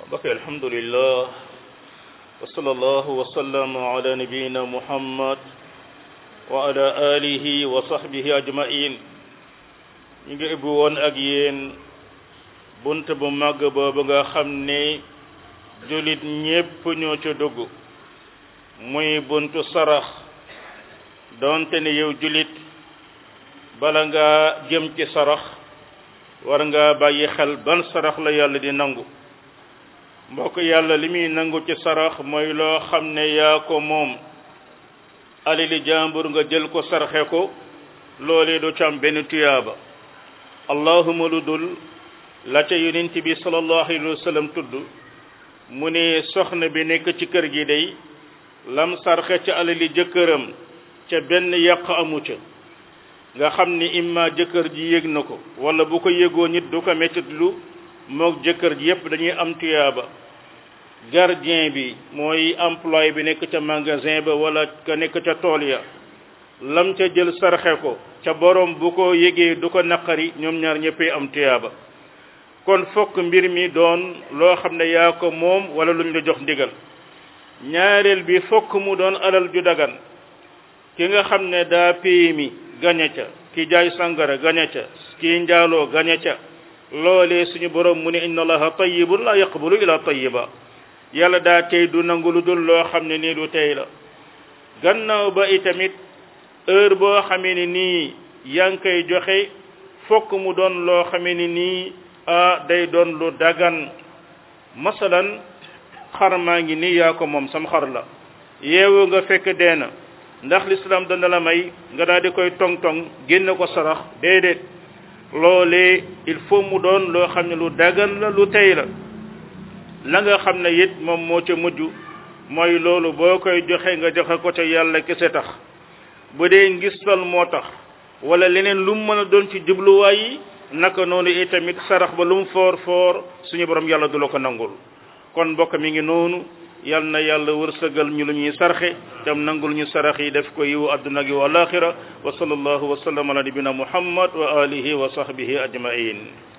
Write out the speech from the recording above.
bokk alhamdulillah wa sallallahu wa sallam ala nabiyina muhammad wa ala alihi wa sahbihi ajmain ñu ngi ubbi woon ak yéen bunt bu màgg boobu nga xam ne julit ñépp ñoo ca dugg muy buntu sarax doonte ne yow julit bala nga jëm ci sarax war nga bàyyi xel ban sarax la yàlla di nangu mbokk yàlla li muy nangu ci sarax mooy loo xam ne yaa ko moom alili jàmbur nga jël ko sarxe ko loolee du ci am benn tuyaaba allahuma lu dul la ca yonent bi sallallahu alayhi wa sallam tudd mu ne soxna bi nekk ci kër gi day lam sarxe ca alali jëkkëram ca benn yàq amu ca nga xam ni imma jëkkër ji yëg na ko wala bu ko yëgoo nit du ko mettit lu moog jëkkër ji yépp dañuy am tuyaaba gardien bi mooy employé bi nekk ca magasin ba wala ka nekk ca tool ya lam ca jël sarxe ko ca borom bu ko yëgee du ko naqari ñoom ñaar ñëppay am tuyaaba kon fokk mbir mi doon loo xam ne yaa ko moom wala luñ la jox ndigal ñaareel bi fokk mu doon alal ju dagan ki nga xam ne daa PMI gañe ca ki jaay sangara gañe ca ki njaaloo gañe ca loolee suñu borom mu ne inna allaha tayyibun la yaqbalu ila tayyiba yàlla daa tey du nangu lu dul loo xam ne nii du tey la gannaaw ba itamit heure boo xamee ni nii yaa ngi koy joxe fokk mu doon loo xamee ni nii ah day doon lu dagan masalan xar maa ngi nii yaa ko moom sam xar la yeewu nga fekk dee na ndax l'islam dana la may nga daal di koy tong-tong génne ko sarax déedéet loolee il faut mu doon loo xam ne lu dagan la lu tey la la nga xam ne it moom moo ca mujj mooy loolu boo koy joxe nga joxe ko ca yàlla kese tax bu dee ngistal moo tax wala leneen lu mu mën a doon ci jubluwaay yi naka noonu itamit sarax ba lu mu foor foor suñu borom yàlla du la ko nangul kon mbokk mi ngi noonu yal na yàlla wërsëgal ñu lu ñuy sarxe tam nangul ñu sarax yi def ko yiwu adduna gi wa alaxira wa sallallahu wa sallam ala nabina muhammad wa alihi wa sahbihi ajmain